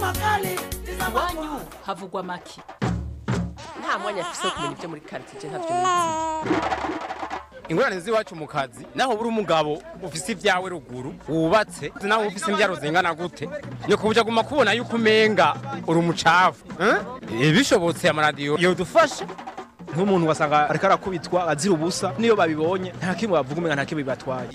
iwanyu havugwa make nta mwanya afise wo kumenya ibyo muri karitsiye ntavyo nizi ingorane z'iwacu mu kazi naho buri umugabo ufise ibyawe ruguru wubatse naho ufise imbyaro zingana gute ni kubuja guma kubona yuko umenga uri umucafu eh? bishobotse amaradiyo yodufasha nk'umuntu wasanga ariko arakubitwa azira ubusa niyo babibonye nta kimwe bavuga umenga nta kimwe bibatwaye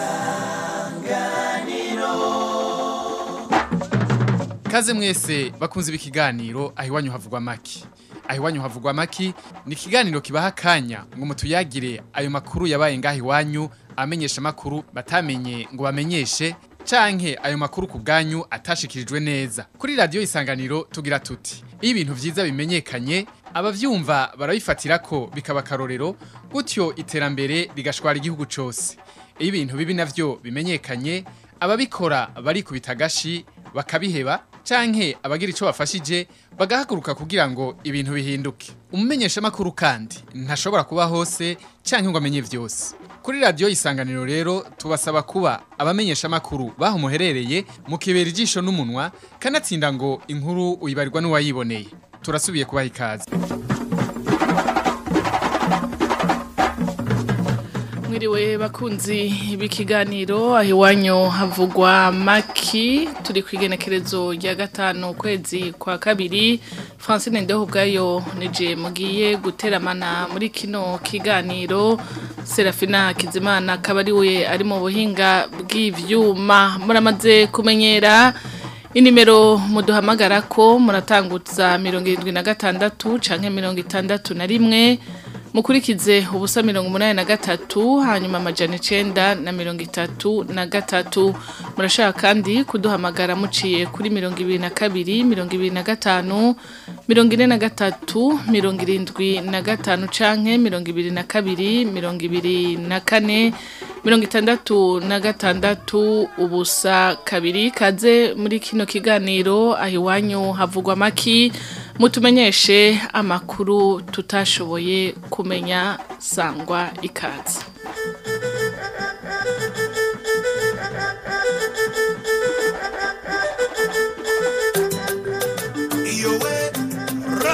Kaze mwese bakunze ibikiganiro aho iwanyu havugwa maki. Aho iwanyu havugwa maki ni ikiganiro kibaha akanya ngo mutuyagire ayo makuru yabaye ngaho iwanyu amenyesha makuru batamenye ngo bamenyeshe canke ayo makuru ku bwanyu atashikirijwe neza. Kuri radio isanganiro tugira tuti iyo ibintu vyiza bimenyekanye abavyumva barabifatira ko bikaba karorero gutyo iterambere rigashwara igihugu cose. Iyo ibintu bibi navyo bimenyekanye ababikora barikubita agashi bakabiheba canke abagira ico bafashije bagahaguruka kugira ngo ibintu bihinduke umumenyesha makuru kandi ntashobora kuba hose canke ngo amenye vyose kuri radio isanganiro rero tubasaba kuba abamenyesha makuru baho muherereye mukibera ijisho n'umunwa kanatsinda ngo inkuru uyibarirwa n'uwayiboneye turasubiye kubaha ikaze mwiriwe bakunzi b'ikiganiro aho iwanyu havugwa maki turi ku igenekerezo rya gatanu ukwezi kwa kabiri francine ndeho ubwayo nije mugiye guteramana muri kino kiganiro serafina kizimana akaba ari we ari mu buhinga bw'ivyuma muramaze kumenyera inimero muduhamagara ko muratangutsa mirongo irindwi na gatandatu canke mirongo itandatu na rimwe mukurikize ubusa mirongo umunani na gatatu hanyuma amajana icenda na mirongo itatu na gatatu murashaka kandi kuduhamagara muciye kuri mirongo ibiri na kabiri mirongo ibiri na gatanu mirongo ine na gatatu mirongo irindwi na gatanu canke mirongo ibiri na kabiri mirongo ibiri na kane mirongo itandatu na gatandatu ubusa kabiri kaze muri kino kiganiro aho iwanyu havugwa maki mutumenyeshe amakuru tutashoboye kumenya sangwa ikaze iyo we ra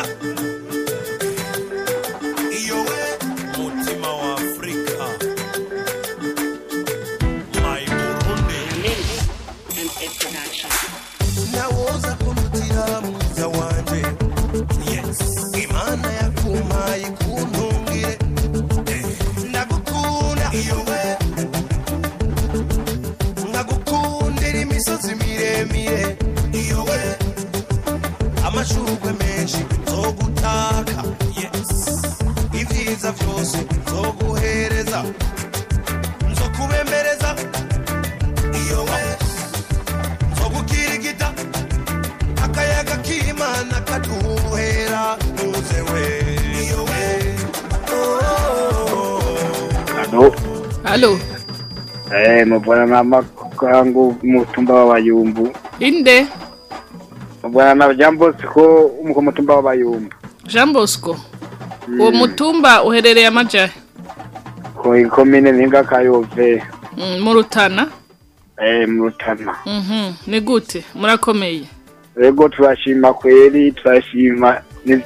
iyo we mutima wa afrika my burundi nawoza kunutira mwiza wanje yes imana yakumpaye kuntungire Eh, ndagukunda iyo we nkagukundira imisozi miremire iyo we amashurwe menshi nzogutaka yes ibyiza byose nzoguhereza nzokubembereza iyo we nzogukirigita akayaga k'imana kaduhera muze we iyo we Halo, halo eh, mubwana na makangu mutumba wa Bayumbu. inde Mubwana na jambo siko umuko mutumba wa Bayumbu. jean bosco uwo mutumba uherereye amajahe Ko ikomine ninga kayove. Mm, mu rutana Eh, murutana. Mhm, ni gute murakomeye Ego turashima kweli, turashima. Ni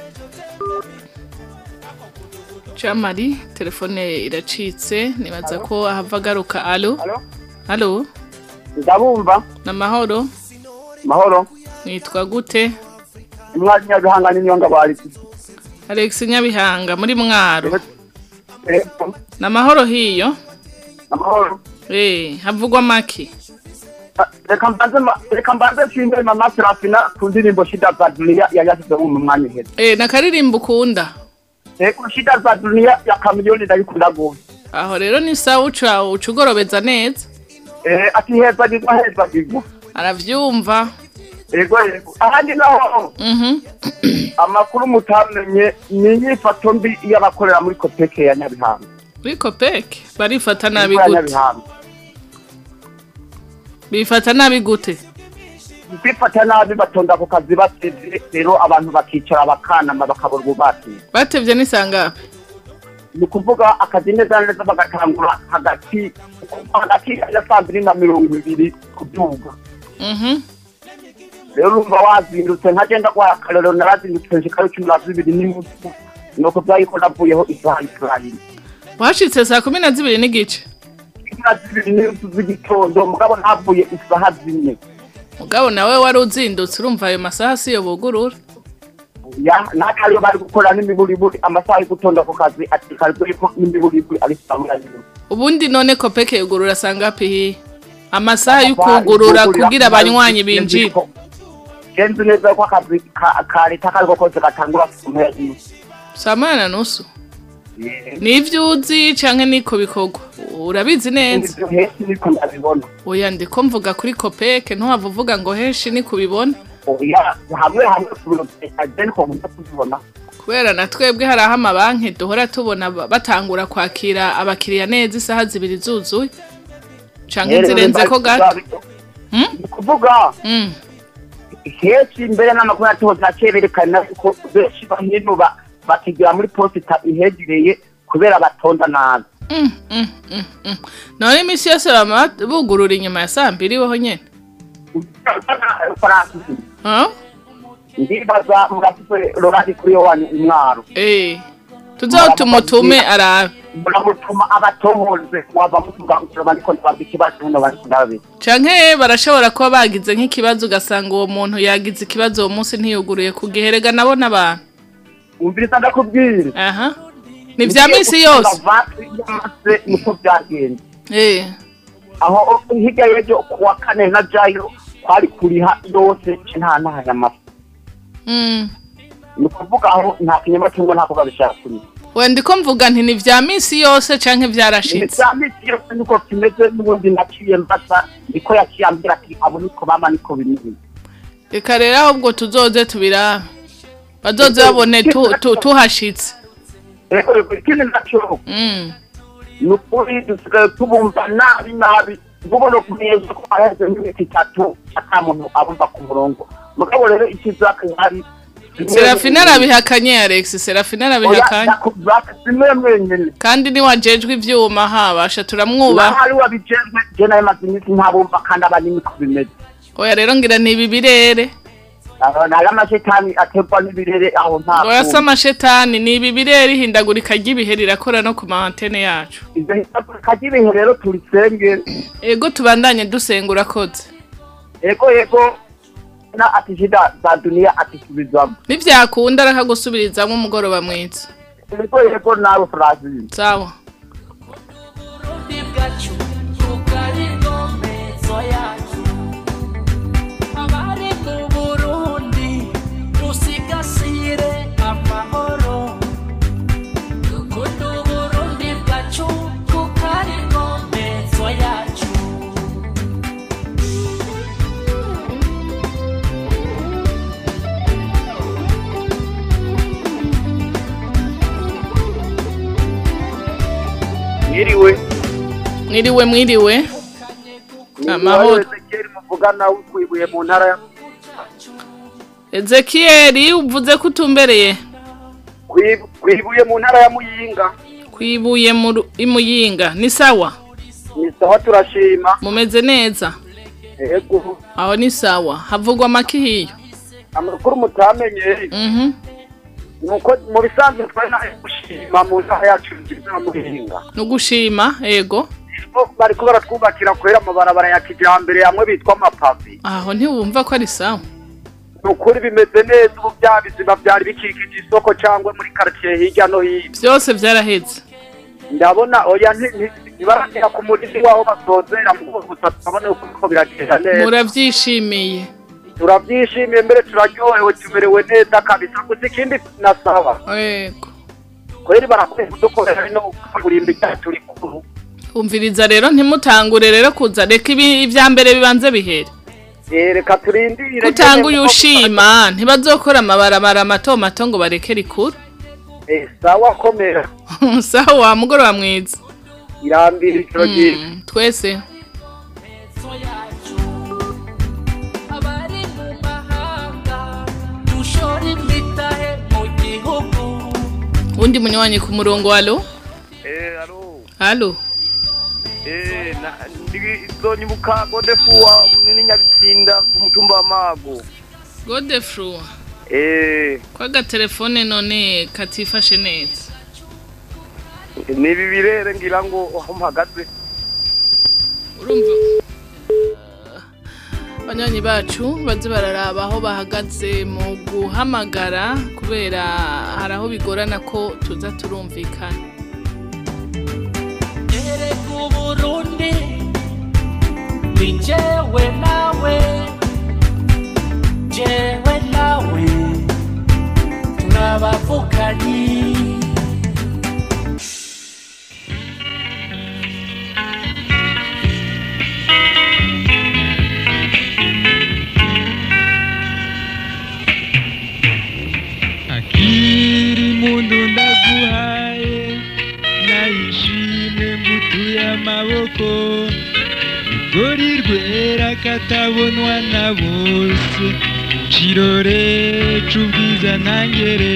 Chamari telefone iracitse nibaza ko ahava agaruka alo alo ndabumva namahoro mahoro nitwa gute umwanya nyabihanga n'inyonga bari Alex Nyabihanga muri mwaro namahoro hiyo amahoro eh havugwa maki reka mbanze ma- reka mbanze nshimire mama serafina ku ndirimbo shida za duniya yari yashyize mu mwanya uheze eh nakaririmbo ukunda reka shida za duniya ya kamiliyoni ndayikunda gose aho rero ni sawa uca ucugorobeza neza eh ati heza gigwa heza gigwa aravyumva ego ego ahandi naho mhm amakuru mutamenye ni inyifato mbi y'abakorera muri kopeke ya nyabihanga muri kopeke barifata nabi ya gute nyabihanga bifata nabi gute kwifata nabi batonda ku kazi batevye rero abantu bakicara bakanama bakabura ububati batevye n'isangapi ni ukuvuga akazi neza na neza bagatangura hagati hagati ya saa mbiri na mirongo ibiri kubyuga mhm rero urumva wazindutse nkagenda kwa akarero narazindutse nshikayo cumi na zibiri n'inusu nuko byariko navuyeho isaha israeli washitse saa kumi na zibiri n'igice cumi na zibiri n'inusu z'igitondo mugabo ntavuye isaha zine mugabo nawe wari uzindutse urumva ayo masaha siyo bugurura ya nakariyo bari gukora n'imiburiburi amasaha yo gutonda ku kazi ati karizwe ko n'imiburiburi ari saa moya n'inusu ubundi none kopeke yugurura sanga pihi amasaha yo kugurura kugira abanywanyi binjire genzi neza ko akazi ka- ka leta kariko kose gatangura saa moya n'inusu saa moya na nusu nivyo uzi canke niko bikorwa urabizi neza ivyo hesi niko ndabibona oya ndiko mvuga kuri kopeke ntuhava uvuga ngo henshi ni kubibona oya hamwe hamwe ku biro bya niko nkunda kubibona kubera na twebwe hari aho amabanki duhora tubona ba- batangura kwakira abakiriya neza isaha zibiri zuzuye canke zirenze ko gato ni kuvuga Mm. henshi mbere n'amakuru yatohoza akeberekana ko benshi bahino ba- bakigira muri posita ihegereye kubera batonda nabi Mm, mm, mm, mm. none imisi yose bama bugurura inyuma ya saa mbiri weho nyene Francis, Ah? ndibaza murafise rorari kuri yo wanyu umwaro Eh. tuzotumutume arabe muramutuma abatohoze mwava mutuga bariko ntibabwa ikibazo hino bariko ndabe canke barashobora kuba bagize nk'ikibazo ugasanga uwo muntu yagize ikibazo uwo munsi ntiyuguruye ku giherega nabo n'abantu umviriza ndakubwira aha ni vya misi yose yose niko byagenze Eh. aho hirya y'ejo kuwa kane na jayo kwari kuriha yose nta ntahaya amafi Mm. ni ukuvuga aho nta kinyamatungo ntako babishaka kuriha we ndiko mvuga nti ni vya misi yose canke vyarashitse vya misi yose niko kimeze n'ubundi naciye mbasa niko yaciye ambwira ati abo niko mama niko bimeze reka rero ahubwo tuzoze tubirabe bazoze babone tu- tu- tuhashitse rero ikindi naco Mm. ni ukuri dusigaye tubumva nabi nabi ubona neza ko haheze nk'imiti itatu ata muntu abumva ku murongo mugabo rero ikizaka hari serafina arabihakanye alex serafina arabihakanye zimwe mwenyene kandi niwajejwe ivyuma habasha turamwubaha nahari wabijejwe je nayo maze iminsi ntabumva kandi abanini ko bimeze oya rero ngira ni ibi birere nayo amashetani aterwa n'ibirere aho nta oya se amashetani ni ibi birere ihindagurika ry'ibihe rirakora no ku ma antene yacu ivyo hindagurika ry'ibihe rero turisenge ego tubandanye dusenga urakoze ego ego na ati shida za dunia atisubizwamo nivyakunda arakagusubirizamwo umugoroba mwiza ego ego nawe Francine sawa abari mu burundi dusigasire amahoro dukunda uburundi bwacu kuko ari inkombezo yacu mwiriwe mwiriwe mwiriwe amahoro Ezekiel muvugana wikwibuye mu ntara ya ezekiyeli uvuze ko utumbereye Kwi- kwibuye mu ntara ya muyinga kwibuye mu Ru- i muyinga ni sawa ni sawa turashima mumeze neza ego aho ni sawa havugwa make hiyo amakuru mutamenye mhm nuko mu bisanzwe twari nayo gushima mu ntara yacu nziza ya muyinga no gushima ego Bo bariko baratwubakira kubera amabarabara ya kijambere amwe bitwa amapavi aho ntiwumva ko ari sawa ni ukuri bimeze neza ubu bya bizima byari bikikije isoko cyangwa muri quartier hirya no hino byose byaraheze ndabona oya nti- nti- ntibaragera ku murindi waho basozera mu gusa turabona uko biragenda neza murabyishimiye turabyishimiye mbere turaryohewe tumerewe neza kabisa gusa ikindi nasaba ego kweri barakwiye kudukorera no kurimba ibyacu turi kuru umviriza rero ntimutangure rero kuza reka ibi ibya mbere bibanze bihere Eh, reka turindire utanguye ushima ntibazokora amabarabara mato mato ngo bareke rikuru Eh, sawa komera sawa mugoroba mwiza irambira ijoro ryiza Mm, twese abari mu mahanga dushora imitahe mu gihugu undi munywanyi ku murongo alo Eh, alo. alo Eh, na ndi zonyibuka godefuwa ni nyabitsinda umutumba mutumba wa mago godefru eh ko agatelefone none katifashe neza ni ibi birere ngira ngo aho mpagaze urumva banywanyi bacu baze bararaba aho bahagaze mu guhamagara kubera hari aho bigorana ko tuza turumvikana erega uburundi ni jewe nawe jewe nawe turabavukanyi akiri mundu ndaguhaye nayishimwe mbutuye amaboko rugori rwera katabonwa na bose kirore c'ubwiza ntangere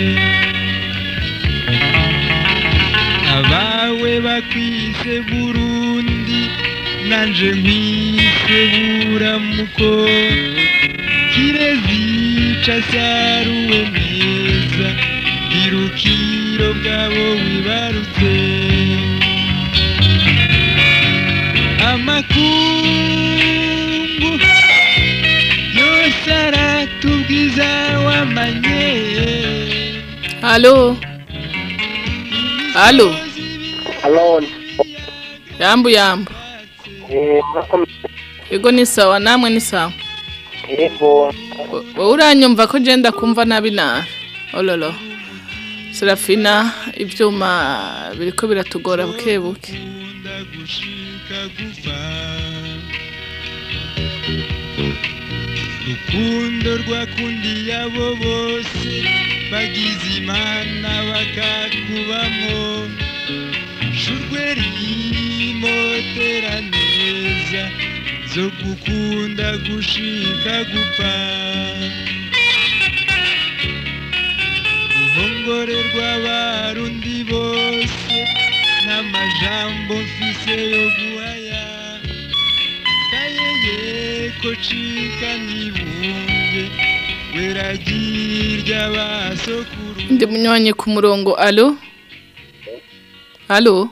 abawe bakwise burundi nanje nkwise buramuko kirezica saruwe neza irukiro bwabo wibarutse amakungu yose aratubwiza wamanye halo halo Halo. yambu yambu Eh, murakomeye. yego ni sawa namwe ni sawa Yego. wowe uranyumva ko genda kumva nabi nabi ololo serafina ibyuma biriko biratugora buke buke rukundo rwakundiye abo bose bagize imana bakakubamo shurwe rimotera neza zo gukunda gushika gupfa ruhongore rw'abarundi bose n'amajambo mfise yo guhaya kayeye ko cika nibumve weragirya basokuru ndi munywanyi ku murongo alo alo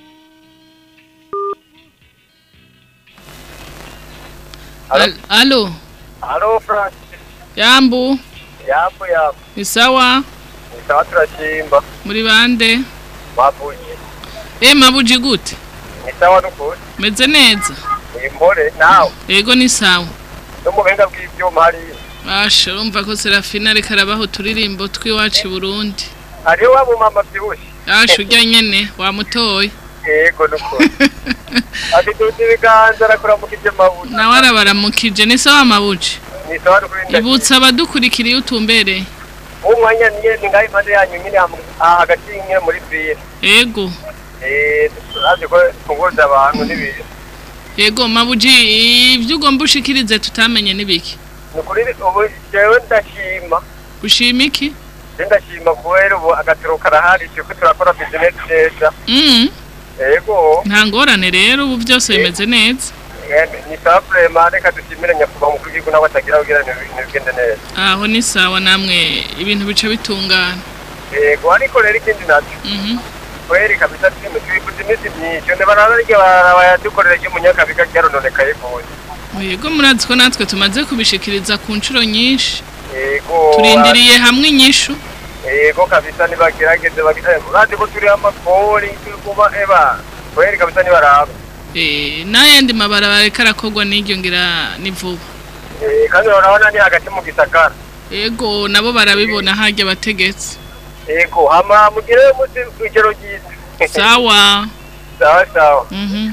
Al- alo Halo Frank. yambu Yapo yapo. ni sawa Sawa turashimba. muri bande Bavuye. e mabuji gute Ni sawa nukuri. meze neza Impore nawe. yego ni sawa No mu buhinga bw'ivyuma hari. basha urumva ko serafina ariko arabaho uturirimbo tw'iwacu i burundi Hariho wa mama vyibushe. yasha urya nyene wamutoye Yego nukuri. Ati tuzi ibiganza arakuramukije mabuye. nawe arabaramukije ni sawa mabuji Ni sawa nukuri. ibutsa abadukurikiriye utumbereye Umwanya niye ni ngaho impande yanyu nyine ham- aha hagati nyine muri ville. yego Eh, turazi ko tunguza abantu n'ibintu. yego mabuji ibyo ugomba ushikirize tutamenye n'ibiki Nukuri ubu jewe ndashima. ushima iki Je ndashima kubera ubu agatiro karahari turiko turakora business neza. Mm, Yego. nta ngorane rero ubu byose bimeze neza Eh, Ni sawa vraiment reka dushimire nyakubahwa umukuru w'igihugu nawe atagira kugira ngo ibintu bigende neza. aho ni sawa namwe ibintu bica bitungana Yego ariko rero ikindi nacyo. Mhm. kweri kabisa turi twifuza iminsi myinshi none bararya barabayadukorera ry'umunyakabiga ryarononekaye gose yego murazi ko natwe tumaze kubishikiriza ku nshuro nyinshi yego turindiriye hamwe inyishu yego kabisa nibagerageze bagire urazi ko turi amakori turi kuba eba kweri kabisa nibaraba Eh, n'ayandi mabarabara ariko arakorwa n'iryo ngira ni vuba Eh, kandi urabona ni hagati mu gisagara yego nabo barabibona harya abategetsi yego hama mugire umunsi ijoro ryiza sawa sawa sawa Mhm.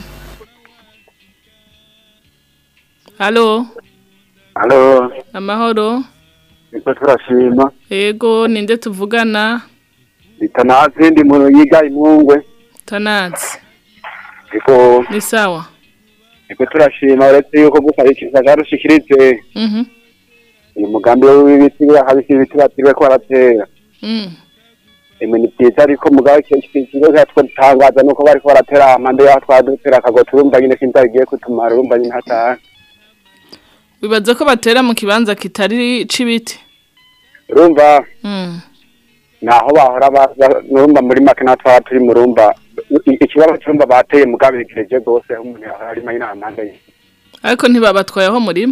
halo halo amahoro niko turashima yego ninde tuvugana bitanazi ndi muntu yiga imwungwe tanazi niko ni sawa niko turashima uretse yuko gusa rushikirize Mhm. uyu mugambi w'ibiti habisi ibiti batiriwe ko baratera Mm. emwe ni byiza ariko mugabo ikigo cyatwatangaza nuko bariko baratera amande yaho twadutera akago turumva nyine sinzi agiye kutumara urumva nyine hataha wibaza ko batera mu kibanza kitari c'ibiti urumva Mm. naho bahora baza urumva muri make natwe twaba turi mu rumba I- ikibazo cy'urumva bateye mugabigereje rwose aho umuntu yahora arimo inamande ye ariko ntibabatwaye aho murima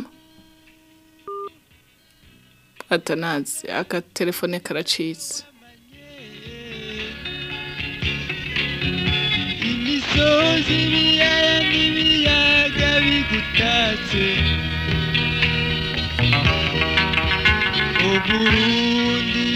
atanazi aka telefone karacitse imisozi ibiyaya n'ibiyaga bigutatse uburundi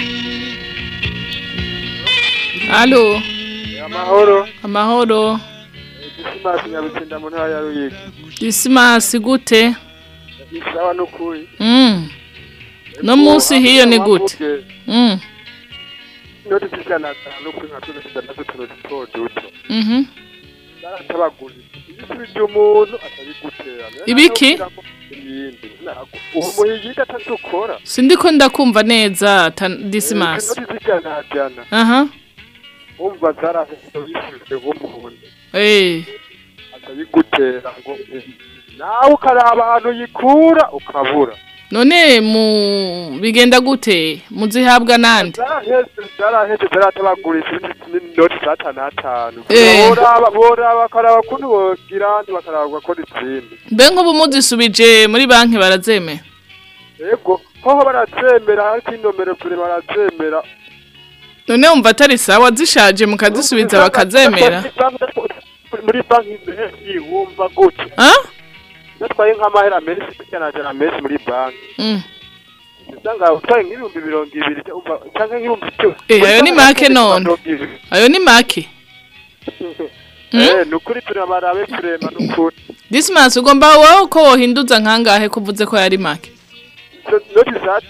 Allo amahoro amahoro isimasi nyabitsinda mu ntara ya ruyigi Dismas gute isawa n'ukuri Mm. No musi hiyo ni gute Mm. inoti z'ijana atanu kuri nka tune zitandatu tuno duto duto Mhm. baratabagurira ibisubizo umuntu atabigutera Ibiki? ibindi ntabwo uwo muhigi atadukora Sindiko ndakumva neza Tan- Dismas inoti z'ijana jana Aha umva zarahise bisubize nk'umuntu Eh atabigutera ngo nawe ukaraba ahantu yikura ukabura none mu bigenda gute muzihabwa nande zaraheze zaraheze zaratabagurisha inoti z'atanu atanu Eh. boraba boraba bakaraba ukuntu bogira andi bakaraba bagakora izindi mbe nk'ubu muzisubije muri banki barazemera yego hoho barazemera ariko inomero kure barazemera none wumva atari sawa zishaje mukazisubiza bakazemera muri banki menshi wumva gutya Ah? natwaye nk'amahera menshi ijana menshi muri banki Mm. usanga utwaye nk'ibihumbi mirongo ibiri cyangwa cyangwa nk'ibihumbi icumi Eh, ayo ni make none ayo ni make Eh, ni ukuri turabarabe turema ni ukuri Dismas ugomba wowe ko wohinduza nkangahe kuvuze ko yari make noti za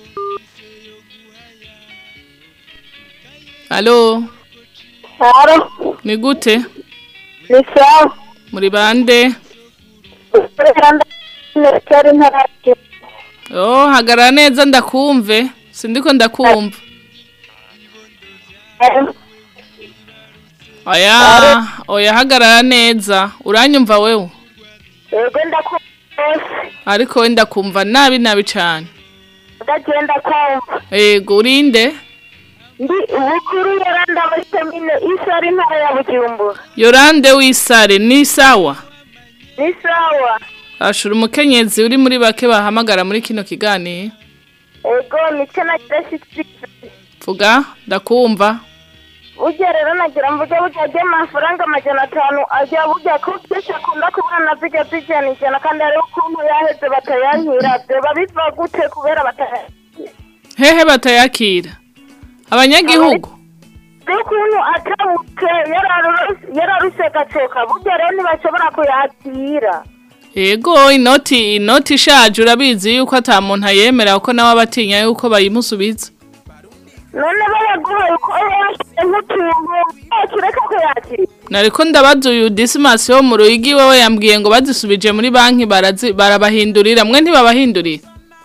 Allo Haro, ni gute ni sawa. muri bande Cyari ntarake. Oh hagarara neza ndakumve sindiko ndakumva Oya oya hagarara neza uranyumva wewe Yego ndakumva rwose. ariko wenda kumva nabi nabi cyane Ndagenda kumva. yego urinde Ndi ubukuru yaranda muri komine Isari ntara ya Bujumbura. yorande wisare ni sawa Ni sawa. ashura umukenyezi uri muri bake bahamagara muri kino kiganiro Yego nicyo nagira shikiriza. vuga ndakumva Burya rero nagira mvuge burya ajya amafaranga amajana atanu ajya burya ko kenshi akunda kubura na zijya zijyana ijana kandi hariho ukuntu yaheze batayankira byoba biva gute kubera batayankira hehe batayakira abanyagihugu ukuntu atabutse yararuse gacoka burya rero ntibashobora kuyakira yego inoti inoti ishaje urabizi yuko ata muntu ayemera kuko nawe aba atinya yuko bayimusubiza none bayaguhaye uko yashyize nk'utuntu yakireka kuyakira nariko ndabaza uyu disimasi wo mu ruyigi wewe yambwiye ngo bazisubije muri banki barazi- barabahindurira mwe ntibabahindurira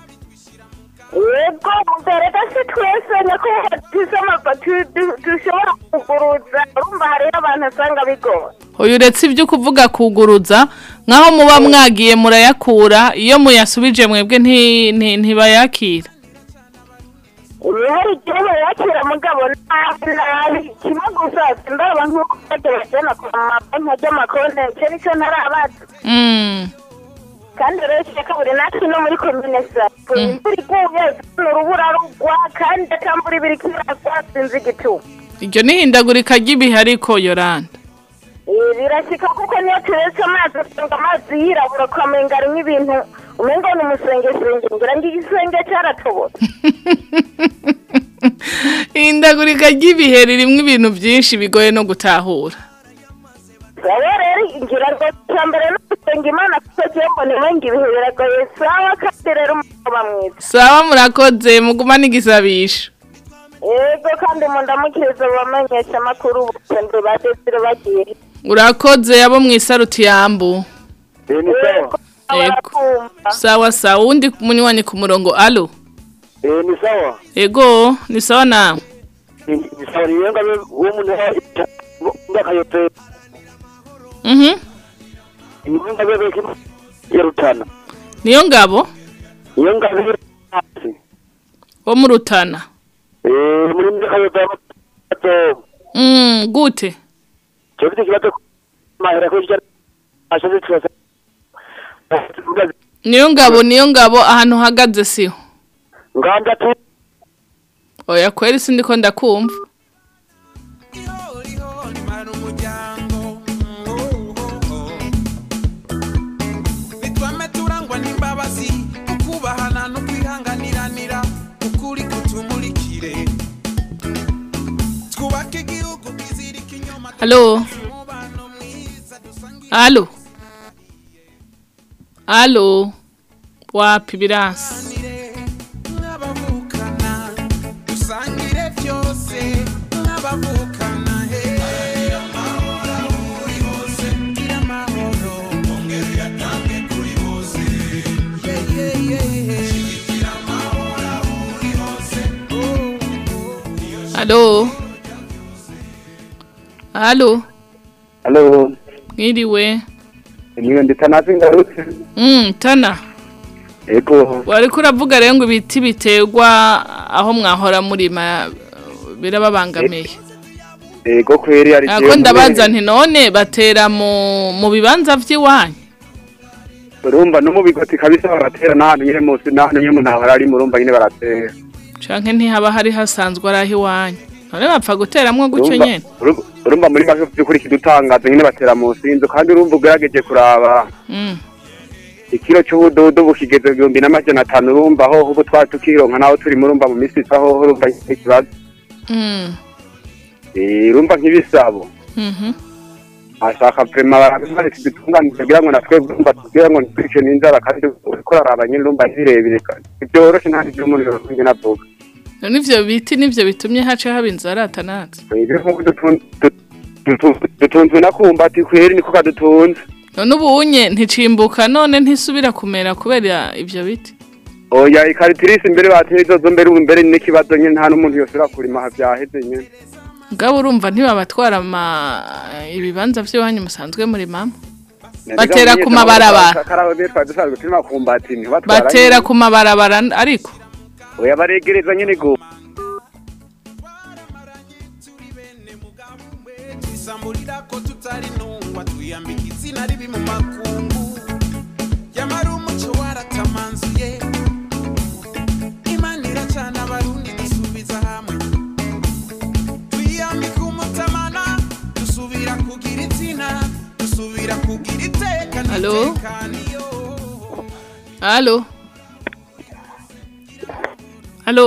yego mbere gasi twese niko tuzi amapati dushobora kuguruza urumva hariho abantu usanga bigoye uyu uretse ibyo kuvuga kuguruza nk'aho muba mwagiye murayakura iyo muyasubije mwebwe nti- nti- ntibayakira hari igihe bayakira mugabo nabi nabi kimwe gusa ndaba nk'uko bajya bajyana ku mabanki ajya amakonti icyo nicyo ntarabaza Mm. kandi rero kireka buri natwe no muri komine sapo imvura iguye zino urubura rugwa kandi akamvura ibiri kiragwa sinzi igituma iryo ni ihindagurika ry'ibihe ariko yoranda Eh, birashyika kuko niyo turetse amazi usanga amazi yirabura ukamenga arimo ibintu umengo ni umusengesenge ngira ngo igisenge cyaratobotse ihindagurika ry'ibihe ririmo ibintu byinshi bigoye no gutahura sawa rero ngira ngo icya mbere no gusenga imana kuko agiye mbona imenga ibihe biragoye sawa kandi rero umugabo mwiza sawa murakoze mugumane igisabisho yego kandi mundamukiriza bamenyesha amakuru bose ndi badesire bagiye urakoze abo mu isaruti yambu Yego. sawa sawa uwundi munywanyi ku murongo alo Eh, ni sawa. ego ni sawa nawe Ni ni sawa ni yenga wo mu ntara ngakayope. mhm Ni yenga bebe kim ya rutana. niyo ngabo niyo ngabo iri hasi wo mu rutana eh muri kayote mm, gute cyo bite kibazo mahera ko cyo ashaje twese niyo ngabo niyo ngabo ahantu uhagaze siho ngamba tu oya kweri sindiko ndakumva nitwame turangwa n'imbabazi ukubahana no kwihanganiranira ukuri kutumurikire twubake igihugu kizirika inyuma Halo. Halo. Halo. Wapi birasi? nk'abavukana dusangire byose nk'abavukana he gira amahoro ongera uyatange kuri bose Yeah, yeah, yeah. Shigikira amahoro aho uri hose Halo. Halo. halo Mwiriwe. niyo nditanazi ngarutse Mm, tana. ego Wariko uravuga rero ngo ibiti biterwa aho mwahora murima birababangamiye. ego kweri ari Ako ndabaza nti none batera mu mu bibanza vy'iwanyu. urumva no mu bigoti kabisa baratera n'ahantu nyine munsi n'ahantu nyine umuntu ahora ari murumva nyine baratera Canke ntihaba hari hasanzwe ari aho iwanyu. None bapfa guteramwo gutyo Urumva- nyene. uru- urumva muri make by'ukuri kidutangaza nyine batera munsi y'inzu kandi urumva ugerageje kuraba Mm. ikiro cy'ubudodo bukigeze igihumbi n'amajana atanu urumva aho ubu twari tukironka naho turi murumva mu minsi isa aho urumva ikibazo Mm. Eh, urumva nk'ibisabo Mhm. ashaka prema barabimaze kidutunganije kugira ngo natwe urumva tubwire ngo ntitwice n'inzara kandi uriko uraraba nyine urumva ntibirebire kandi byoroshe nta n'ibyo umuntu yokwinge navuga None ivyo biti nivyo bitumye haca haba inzara atanazi. ibyo nk'uko dutun- du- dutu- dutunzwe na kumbati kweri niko kadutunze None ubunye nticimbuka none ntisubira kumera kubera ivyo biti. oya ikaritirisi imbere bateye izozo mbere ubu mbere n'ikibazo nyine nta n'umuntu yosubira kurima aha byaheze nyine Ngabo urumva ntibabatwara ama ibibanza vy'iwanyu musanzwe muri mama. Batera ku mabarabara. karabe twari dusanzwe turimo kumbati ntibatwara Batera nyine. ku mabarabara ariko. oya baregereza nyine go twisamburira ko tutari ntungwa twiyambika izina ribi mu makungu yamara umuco waratamanzuye imana iracana abarundi dusubiza hamwe twiyambika umutamana dusubira kugira izina dusubira kugira iteka Halo? n'itekaniyo Halo. Halo.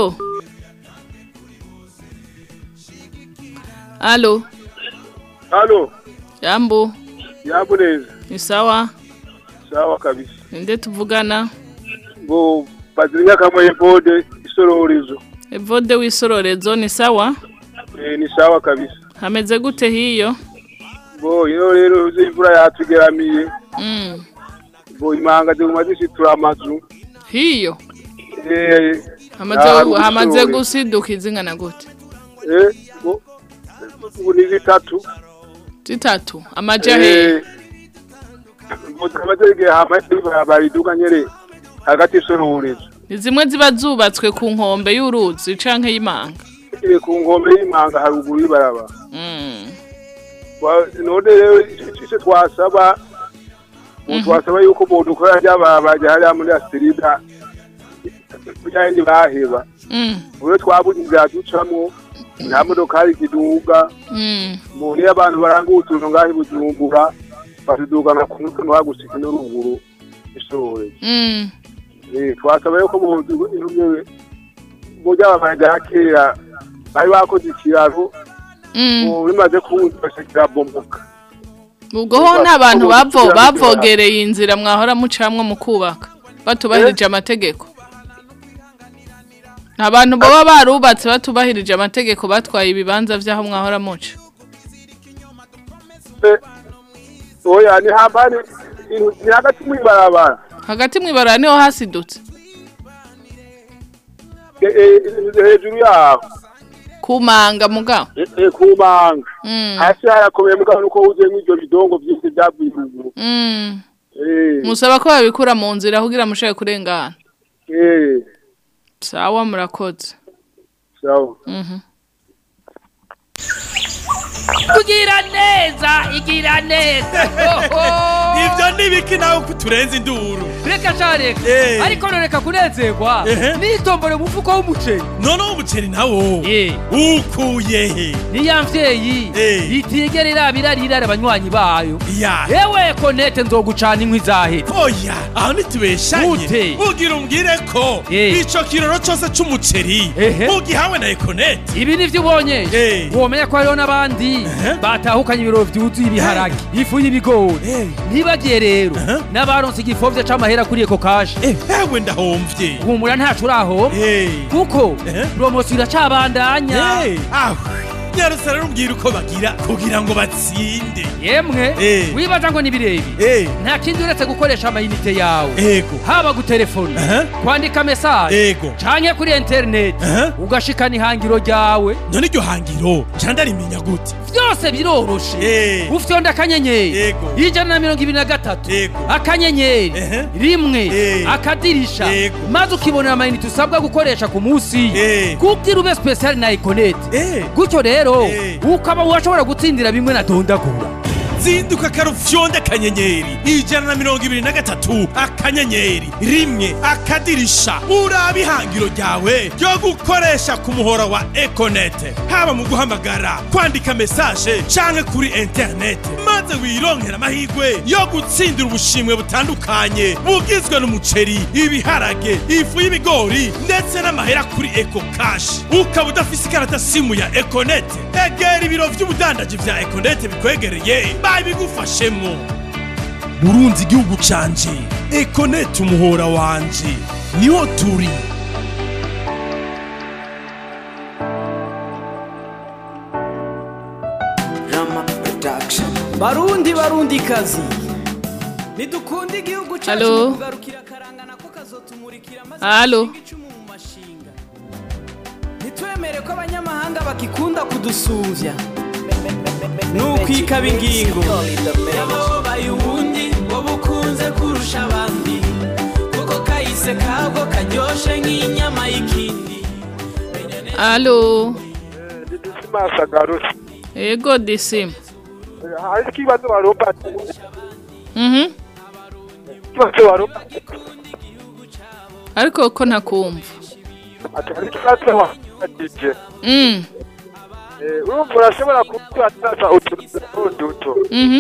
Halo. halo Jambo. yambo neza Ni sawa? sawa kabisa Ninde tuvugana? ngo bazirinya kamwe bode isororezo Evode w'isororezo ni sawa? eh ni sawa kabisa Hameze gute hiyo? bo ino rero uzi imvura yatugeramiye Mm. bo imanga ziguma zishitura amazu Hiyo. eh Hamaze ntabwo hamaze bishoboye. gusiduka izingana gute? eh bo ubu ni zitatu Zitatu. Amaja he. ngo kamaze igihe hamaze bariduka nyere hagati y'isororezo Ni zimwe ziba zubatswe ku nkombe y'uruzi canke y'imanga. iri ku nkombe y'imanga haruguru y'ibarabara Mm. Wa- none rero icyo twasaba ubu twasaba yuko bodukora ry'ababajya hariya muri asirida byandi baheba Mm. ubu twabuze inzira ducamo nta modokari ziduga Mm. umuntu iyo abantu baranga utuntu ngaho i bujumbura batudugana ku mutwe ntibagusike n'uruguru ishoboye Mm. Eh, twasaba yuko mu mu by'ababajya kera bari bakoze ikiraro Mm. ubu bimaze kuwuza kirabomoka Ubwo ho nta bantu bavo bavogereye inzira mwahora mucamwe mu kubaka batubahirije amategeko. Nta bantu baba barubatse batubahirije amategeko batwaye ibibanza vy'aho mwahora muca. oya ni hambani ni hagati mw'ibarabara Hagati mw'ibarara niho hasidutse. Eh, eh, hejuru yaho Kumanga mugabo. Eh, eh, ku manga Mm. hasi harakomeye mugabo nuko wuzuyemo ivyo bidongo vyinshi vyavuye ruguru Mm. Eh, musaba ko babikura mu nzira kugira mushake kurengana eh, sawa murakoze sawa. Mhm. kugira neza igira neza ivyo nibiki nawe kuturenza induru reka sha reka ariko noreka kunezerwa nitombore mu mufuko w'umuceri noneho umuceri nawo ukuye he ni ya mvyeyi itigera irabira rirara abanywanyi bayo ewe konete nzogucana inkwi zahera oya aho ntitubeshanye Ute? ugira umbwire ko ico kiroro cose c'umuceri ugihawe na ekonete ibi nivyo ubonye womenya ko hariho n'abandi batahukanye ibiro vyuzuye ibiharage ifu y'ibigori ntibagiye rero n'abaronse igifovye c'amahera kuri eko kashe ewe ndahomvye humura ntaco urahomba kuko promosiyo iracabandanya aho nyarutse rero umbwira uko bagira kugira ngo batsinde yemwe wibaza ngo ni birebi nta kindi uretse gukoresha amayinite yawe ego haba gutelefona kwandika mesaje ego canke kuri interineti ugashikana ihangiro ryawe none iryo hangiro ca ndarimenya gute byose biroroshe ufyonda akanyenyeri ijana na mirongo ibiri na gatatu akanyenyeri rimwe akadirisha maze ukibonera amayinite usabwa gukoresha ku munsi kugira ube spesiyali na ekonete gutyo rero ukaba washobora gutsindira bimwe na dondagura zinduka karufyonde akanyenyeri ijana na mirongo ibiri na gatatu akanyenyeri rimwe akadirisha uraba ihangiro ryawe ryo gukoresha ku muhora wa ekonete haba mu guhamagara kwandika mesaje canke kuri interinete maze wironkera amahirwe yo gutsindira ubushimwe butandukanye bugizwe n'umuceri ibiharage ifu y'ibigori ndetse n'amahera kuri eko kashi ukaba udafise ikarata simu ya ekonete egera ibiro vy'ubudandaji vya ekonete bikwegereye babigufashemo burunzi igihugu canje ekonete umuhora wanje niho turi barundi barundi kazi ntidukunde igihugu cyacu Halo? mu kugarukira akarangana ko kazotumurikira maze Halo? dushinge icumu mu mashinga ntitwemere ko abanyamahanga bakikunda kudusuvya nukwikaba ingingo yababaye ubundi wowe ukunze kurusha abandi kuko kahise kabwo karyoshe nk'inyama y'ikindi alo Simasa garuse. ego disima Hari ikibazo waropa. Mhm. Ikibazo waropa. ariko ko ntakumva Ati hari ikibazo waropa. Mm. Eh, urumva urashobora kukwatasa utuntu duto. Mhm.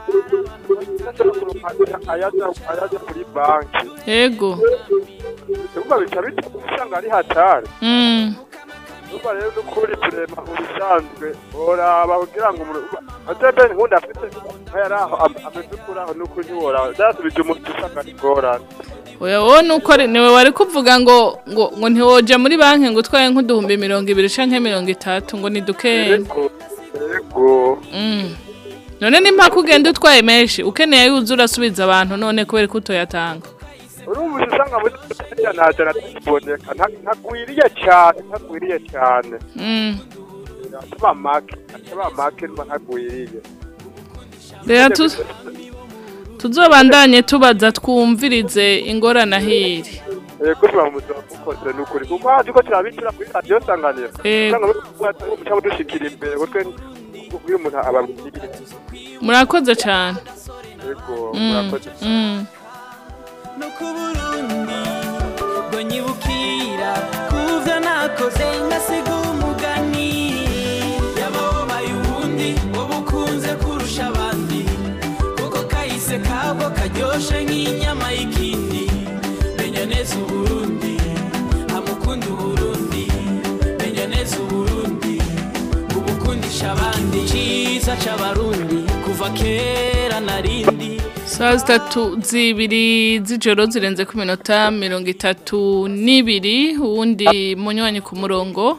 Ayaza ayaza kuri banki. ego Urumva bica bituma usanga ari hatari. Mm. Urumva rero n'ukuri turema ubisanzwe oraba kugira ngo umuntu atebe nkunda afite nkayari aho am- ameze kuri aho n'ukuri ntiworaba byasubije umuntu usanga ari ngorane. oya wowe nuko ari- niwe wari kuvuga ngo ngo ngo ntiwoja muri banki ngo utwaye nk'uduhumbi mirongo ibiri canke mirongo itatu ngo ni dukeya Yego. Mm. none nimpaka ugenda utwaye menshi ukeneye yuza urasubiza abantu none kubera ko utoyatanga urumva usanga muri Tanzania nta jana tuboneka nta- ntagwiriye cyane ntagwiriye cyane Mm. ataba make ataba make mba ntagwiriye rero tu- tuzobandanye tubaza twumvirize ingorane ahiri yego tuba mu buzima bukoze ni ukuri kuko hazi ko turabicira kuri radiyo sanganiro Yego. usanga muca mudushikira imbere kuko iyo umuntu ababwiriye murakoze cyane yego Mm, murakoze mm. no ku burundi ngo nyibukira kuvyo nakoze ngasiga umugani yababaye ubundi wowe ukunze kurusha abandi kuko kahise kabwo karyoshe nk'inyama y'ikindi menya neza uburundi amukunda uburundi menya neza uburundi ubukundisha abandi ciza c'abarundi kuva kera narindi saa zitatu zibiri z'ijoro zirenze ku minota mirongo itatu n'ibiri uwundi munywanyi ku murongo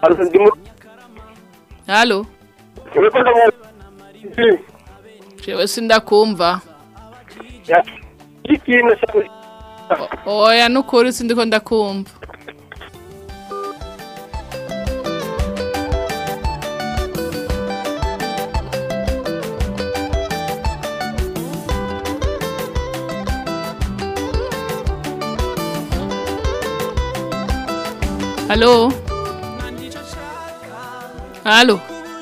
halo jewe sindakumva O- oya nukuri sindiko ndakumva Halo? Halo?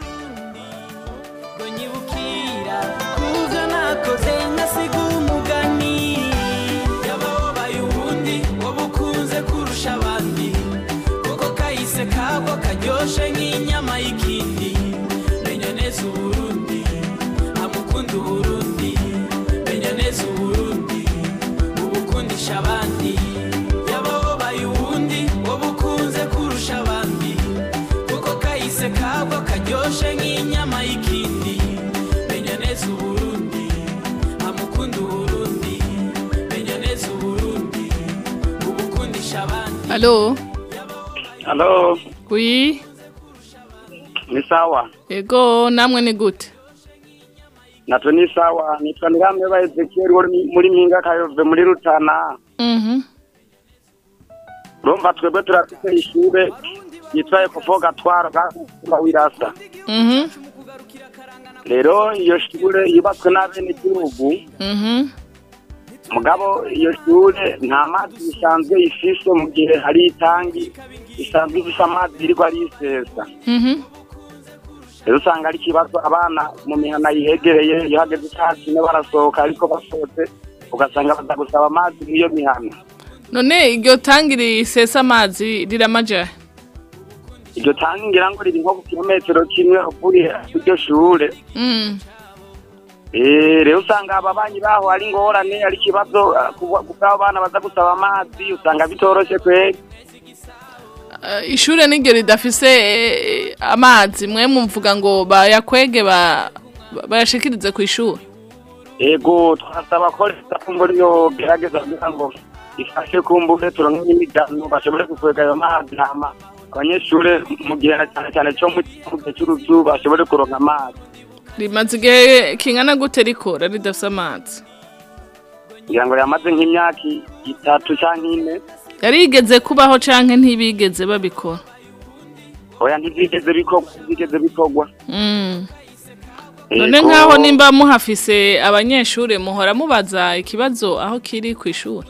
Kuvyo nakoze ngasiga umugani yababaye ubundi wowe ukunze kurusha abandi kuko kahise kabwo karyoshe nk'inyama y'ikindi menya neza uburundi amukunda uburundi menya neza uburundi ubukundisha abandi yababaye ubundi wowe ukunze kurusha abandi kuko kahise kabwo karyoshe nk'inyama y'ikindi menya neza uburundi amukunda uburundi menya neza uburundi ubukundisha abandi Halo? Halo, Oui? ni sawa. Ego namwe ni gute? Natwe ni sawa. Nitwa Niramye ba Ezekiel wari muri Mpinga Kayove muri Rutana. Mhm. Urumva twebwe turafite ishure yitwa Epofo Gatwaro ga Wirasa. Mhm. Rero iyo shure yubatswe n'abenegihugu Mhm. mugabo iyo shure nta mazi bisanzwe ifise mu gihe hari itangi isanzwe ifise amazi iriko arisesa. Mhm. rero usanga ari ikibazo abana mu mihana yihegereye iyo hageze isaha zine barasohoka ariko basohotse ugasanga baza gusaba amazi mw'iyo mihana None iryo tangi risesa amazi riramaja? iryo tangi ngira ngo riri nko ku kilometero kimwe uvuye iryo shure Mm. Eh, rero usanga ababanyi baho ari ingorane ari ikibazo ah, ku ku bw'abo bana baza gusaba amazi usanga bitoroshe kweri Uh, ishure niryo ridafise eh, amazi mwe mumvuga ngo bayakwege ba ba- bayashikirize ku ishure. ego twasaba ko leta kumva ariyo gerageza kugira ngo ifashe kumbure turonke n'imigano bashobore gukwega ayo mazi hama abanyeshure mu gihe na cyane cyane cyo mu mu gihe cy'uruzuba bashobore kuronka amazi Rimaze igihe kingana gute rikora ridafise amazi? kugira ngo yamaze nk'imyaka i- itatu canke ine Yarigeze kubaho canke ntibigeze babikora. oya ntivyigeze bikorwa ntivyigeze bikorwa Mm. None Ego. nkaho nimba muhafise abanyeshure muhora mubaza ikibazo aho kiri ku ishure.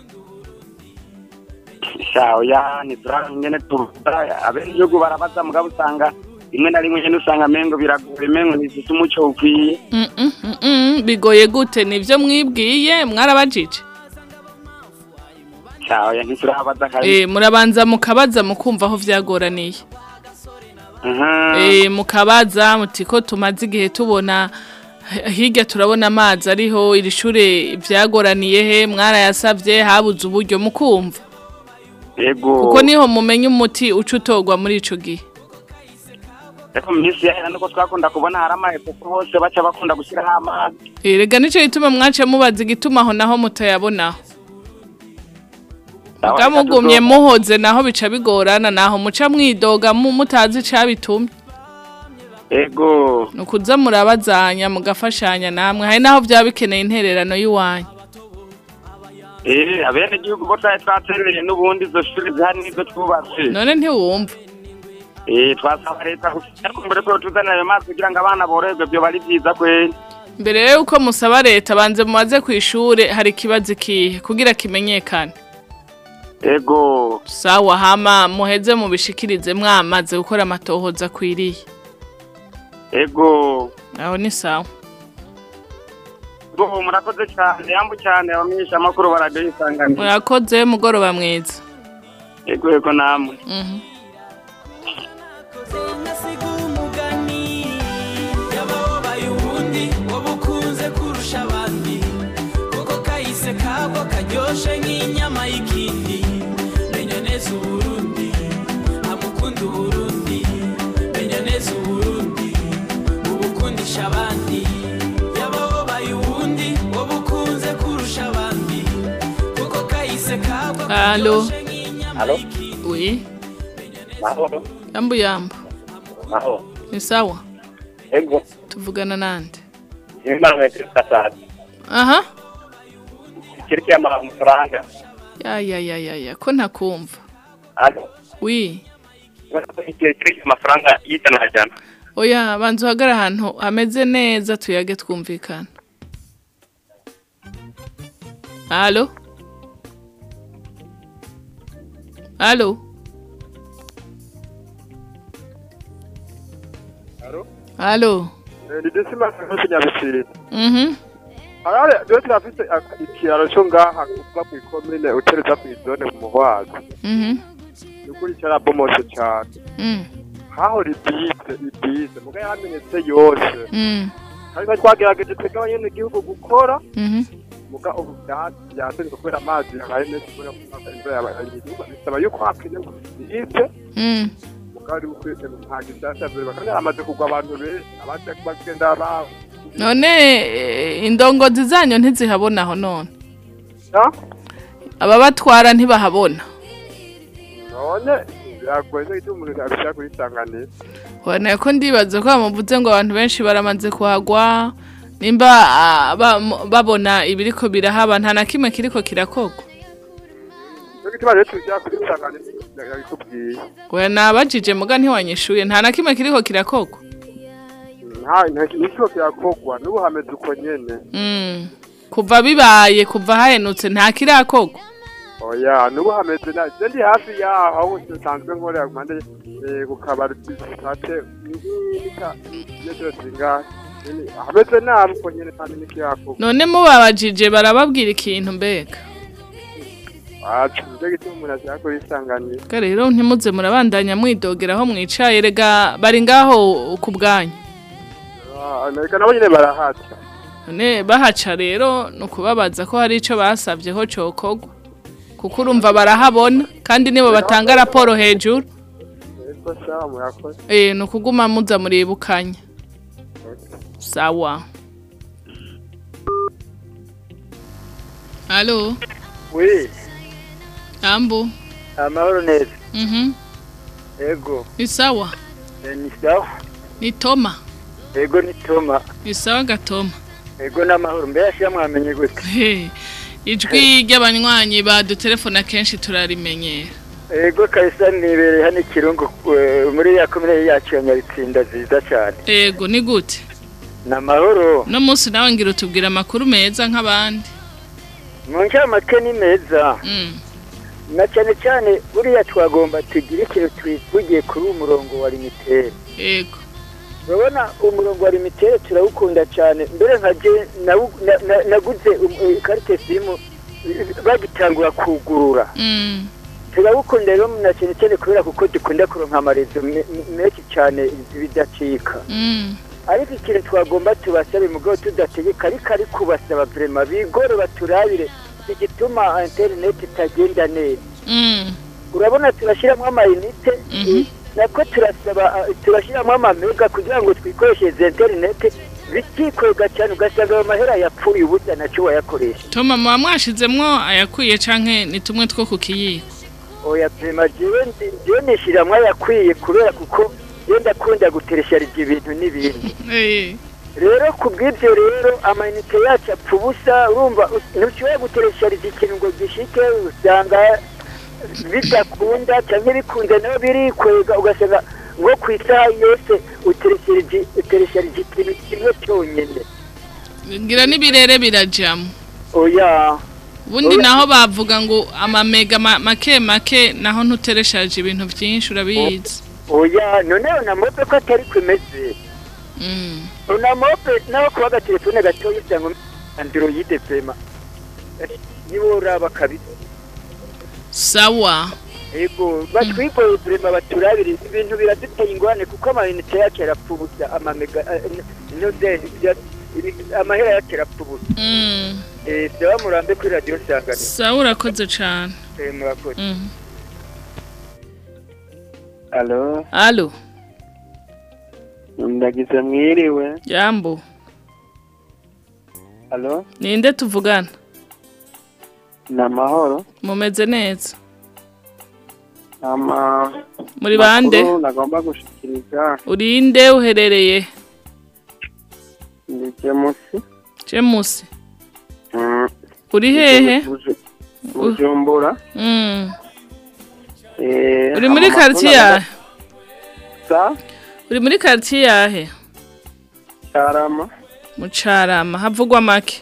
sha oya ntituraba ingene tuvuga abenegihugu barabaza mugabo usanga rimwe na rimwe nyene usanga mengo biragoye mengo ntizifise umuco ukwiye Mm -mm, mm -mm. Bigoye gute nivyo mwibwiye mwarabajije? sha oya ntiturabaza kabisa Eh murabanza mukabaza mukumva aho vyagoraniye. Mhm. Eh mukabaza muti ko tumaze igihe tubona h- hirya turabona amazi ariho iri shure vyagoraniye he mwarayasavye habuze uburyo mukumva. ego Kuko niho mumenye umuti uca utogwa muri ico gihe. ariko mu minsi yahera nuko twakunda kubona hari amahepuko hose baca bakunda gushyiraho amazi Erega nico gituma mwace mubaza igituma aho naho mutayabonaho. Aho Muga reka mugumye tuzo- muhoze naho bica bigorana naho muca mwidoga mu mutazi cabitumye. ego Nukuza murabazanya mugafashanya namwe hari naho vyaba bikeneye intererano y'uwanyu. eh abene gihugu bo twari twaterereye n'ubundi izo shuri zihari nizo twubatse None ntiwumva. eh twasaba leta gusa mbere ko tuzanira ayo mazi kugira ngo abana borerwe byo bari byiza kweri Mbere yuko musaba leta banze mubaze ku ishure hari ikibazo ikihe kugira kimenyekane. ego Sawa hama muheze mubishikirize mwamaze gukora amatohoza akwiriye. ego Aho ni sawa. bo murakoze cyane yambu cyane abamenyesha amakuru baradiyo isanganiro Murakoze mugoroba mwiza. ego ego namwe Mhm. ngasiga umugani yababaye ubundi wowe ukunze kurusha abandi kuko kahise kabwo karyoshe nk'inyama y'ikindi menya neza uburundi amukunda uburundi menya neza uburundi ubukundisha abandi yababaye ubundi wowe ukunze kurusha abandi kuko kahise kabwo Allo. Allo. Oui. mahoro Yambu yambu. mahoro Ni sawa. ego Tuvugana nande. imana metero kasati Aha. kiriki y'amafaranga amafaranga Ya ya ya ya ya ko ntakumva. alo Oui. kiriki amafaranga y'ijana jana Oya banza uhagara ahantu hameze neza tuyage twumvikana. Allo? Allo? Halo. ni disima nk'iki nyabisiri Mhm. arare rero turafise aka- ikiraro cyo ngaha kuva mu ikomine utereza ku izone mu muhwazi Mhm. ni ukuri cyarabomotse cyane Mm. hahora ibize ibize muga yamenetse yose Mm. ariko twagerageje twebwe abanyagihugu gukora Mhm. muga ubu byatsi byasenze kubera amazi yabaye menshi kubera ko imvura yabaye nyinshi bisaba yuko hapine ngo bize Mm. muga ari ukwete nta gisasa mbere bakaba yaramaze kugwa abantu benshi abandi bagenda baho None eh, indongozi zanyu ntizihabona aho none. Ababatwara ntibahabona. none biragoye no gituma umuntu abishaka kuyisanganira Wana ko ndibaza ko bamuvuze ngo abantu benshi baramaze kuhagwa nimba ah, ba- m- babona ibiriko birahaba nta na kimwe kiriko kirakogwa. no gituma rero tujya kuyisanganira yabikubwiye Oya nabajije muga ntiwanyishuye nta na kimwe kiriko kirakogwa. nta nta kintu kirakogwa n'ubu hameze uko nyene Mm. Kuva bibaye kuva hahenutse nta kirakogwa. oya n'ubu hameze na je ndi hafi yaho aho nsanzwe nkorera kumande ku kabari tate nika yejo zinga hameze nabi uko nyene kandi nikiyakogwa None mubabajije barababwira ikintu mbega. acu nicyo gituma umuntu ashaka kuyisanganira Ka rero ntimuze murabandanya mwidogera aho mwicaye rega bari ngaho ku bwanyu. Ah, nareka nabo nyene barahaca None bahaca rero ni ukubabaza ko hari icyo basabye ko cokogwa. Kuko urumva barahabona kandi nibo batanga raporo hejuru. eko sawa murakoze Eh ni ukuguma muza muribukanya. Sawa. Halo, wi Ambo. amahoro neza Mhm. ego Ni sawa. Eh, ni sawa Ni Toma. ego ni toma Ni sawa gatoma. ego n'amahoro mbere yashyira mwamenye gute He, Ijwi ry'abanywanyi badutelefona kenshi turarimenyera. ego kabisa nibereye hano ikirungu eh, muri ya komine yacu ya nyabitsinda nziza cyane Ego ni gute? ni amahoro No munsi nawe ngira utubwira amakuru meza nk'abandi. mu ncamake ni meza Mm. na cyane cyane buriya twagomba tugire ikintu twivugiye kuri uwo murongo wa limitere Ego. urabona umurongo wa limitere turawukunda cyane mbere nka je nawu- na- na- naguze um- eh, ikarite simu eh, bagitangura kugurura Mm. turawukunda rero na cyane cyane kubera kuko dukunda kuronka amarezo me- me- menshi cyane bidacika Mm. ariko ikintu twagomba tubasabe mugabo tudategeka ariko ari kubasaba vrema bigore baturabire igituma interineti itagenda neza Mm. urabona turashyiramo amayinite nako turasaba ah, turashyiramo amamega kugira ngo twikoreshereze interineti bikikwega cyane ugasanga ayo mahera yapfuye ubusa nacyo wayakoresha Toma muba mwashizemwo ayakwiye canke ni tumwe two ku kiyiko. oya vrema jewe ndi- jewe nishyiramo ayakwiye kubera kuko iyo ndakunda guteresharija ibintu n'ibindi Eh. rero ku bw'ibyo rero amayinite yacu apfa ubusa urumva u- ntushobora guteresharija ikintu ngo gishike usanga bidakunda cyangwa bikunze nayo birikwega ugasanga nko ku isaha yose uteresharije uteresharije ikintu kimwe cyonyine Ngira n'ibirere birajamo. oya Ubundi Oya. naho bavuga ngo amamega ma- make make naho ntutereshaje ibintu byinshi urabizi. oya noneho na mope ko atari kwemeze Mm. na mope naho kuba agatelefone gatoya usanga androide pema nibo uraba kabisa Sawa. Ego, batwigoye turema baturabire ibintu biraduteye ingorane kuko amayinite yacu yarapfubusa amamega inodeni amahera yacu yarapfubusa Mm. eh byaba murambe kuri radio sangane Sawa urakoze cane. eh murakoze Mm. Alo, Alo, ndagize mwiriwe. Jambo. Alo, Ninde tuvugana? ni amahoro. Mumeze neza. Ama Muri bande? makuru nagomba gushikiriza Urinde uherereye? ndi Jamusi. James. Mm. Uri hehe? Buju- Bujumbura. Mm. Eh, Uri muri ama makuru quartier yahe? nagomba- Sa? Uri muri quartier yahe? Carama. Mucarama havugwa make.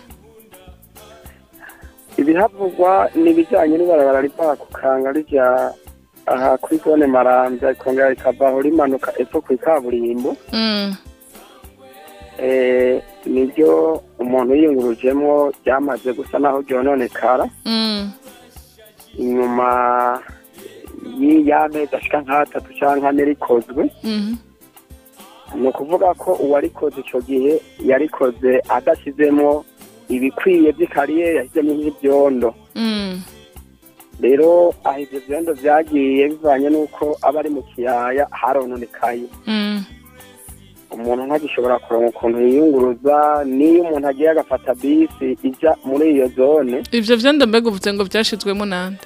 Ibihavugwa ni ibijyanye n'ibarabara riva ku Kanga rija aha kuri zone maramvya ikongera ikavaho rimanuka epfo kw'ikaburimbo Mm. eh, niryo umuntu yiyungurujemwo ryamaze gusa naho ryononekara Mm. inyuma y'amezi ashika nk'atatu canke ane rikozwe Mhm. ni ukuvuga ko uwarikoze ico gihe yarikoze adashizemo ibikwiye vy'ikariyeri yashizemo nk'ivyondo Mm. rero aho ivyo vyondo vyagiye bivanye n'uko aba ari mu kiyaya harononekaye Mm. umuntu ntagishobora kuronka ukuntu yiyunguruza niyo umuntu agiye agafata bisi ija muri iyo zone ivyo vyondo mbega uvuze ngo vyashizwemo nande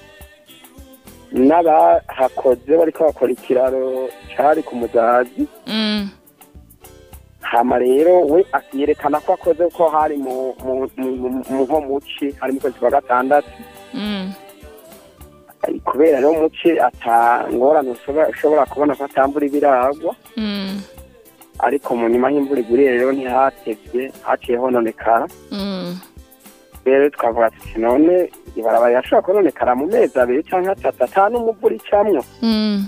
n'abahakoze bariko bakora ikiraro cari ku muzazi Mm. hama rero we akiyerekana ko akoze ko hari mu mu- mu- mu- mu nko muci hari mu kwezi kwa gatandatu Mm. kubera rero muci ata ngorane ushobora ushobora kubona ko atambura ibiragwa Mm. ariko mu nyuma y'imvura iguriye rero ntihatevye haciye hononekara Mm. rero twavuga tuti none ibarabara yashobora kononekara mu mezi abiri canke atatu ata n'umuvura icamwo Mm.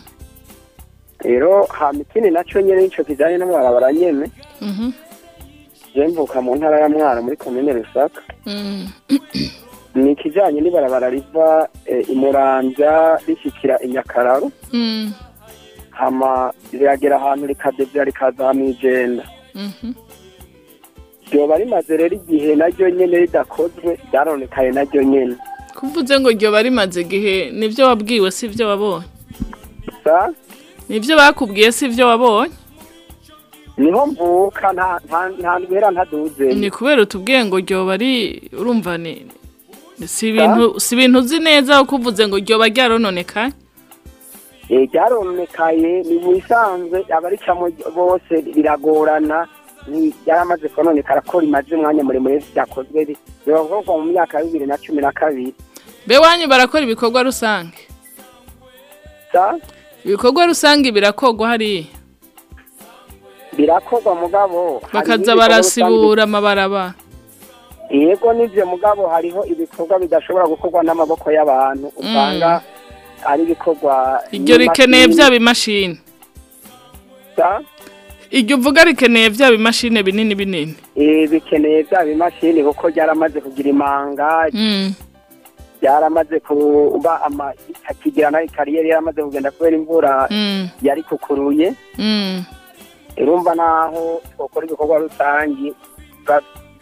rero hama ikindi naco nyene nico kijanye n'amabarabara nyene Mhm. je mvuka mu ntara ya mwaro muri komine rusaka Mm. ni ikijanye n'ibarabara riva eh, imuramvya rishikira inyakararo Mm. hama riragera ahantu rikadevya rikaza mw'ijenda Mhm. ryoba rimaze rero igihe naryo nyene ridakozwe ryaronekaye naryo nyene kuvuze ngo ryo barimaze igihe nivyo wabwiwe si ivyo wabonye sa nivyo bakubwiye si ivyo wabonye niho mvuka nta nta- nta ndwera ntaduze ni kubera utubwiye ngo ryoba ari urumva ni si ibintu si ibintu uzi neza kuko uvuze ngo ryoba ryarononekaye Eh, ryaronekaye ni mu bisanzwe abaricamo bose biragorana ni- ryaramaze kononekara ko rimaze umwanya muremure ryakozwe ri- biravugwa mu myaka ya bibiri na cumi na kabiri be wanyu barakora ibikorwa rusange sa ibikorwa rusange birakogwa hariya birakorwa mugabo hari bakaza n'ibikorwa barasibura amabarabara rusange- yego n'ivyo mugabo hariho ibikorwa bidashobora gukorwa n'amaboko y'abantu usanga ari ibikorwa iryo rikeneye bya bimashini sa iryo uvuga rikeneye bya bimashini binini binini Eh, bikeneye bya bimashini kuko ryaramaze kugira imanga Mm. byaramaze kuba ama akigira nayo kariyeri yaramaze kugenda kubera imvura Mm. yari kukuruye Mm. urumva naho twakora ibikorwa rusangi ba-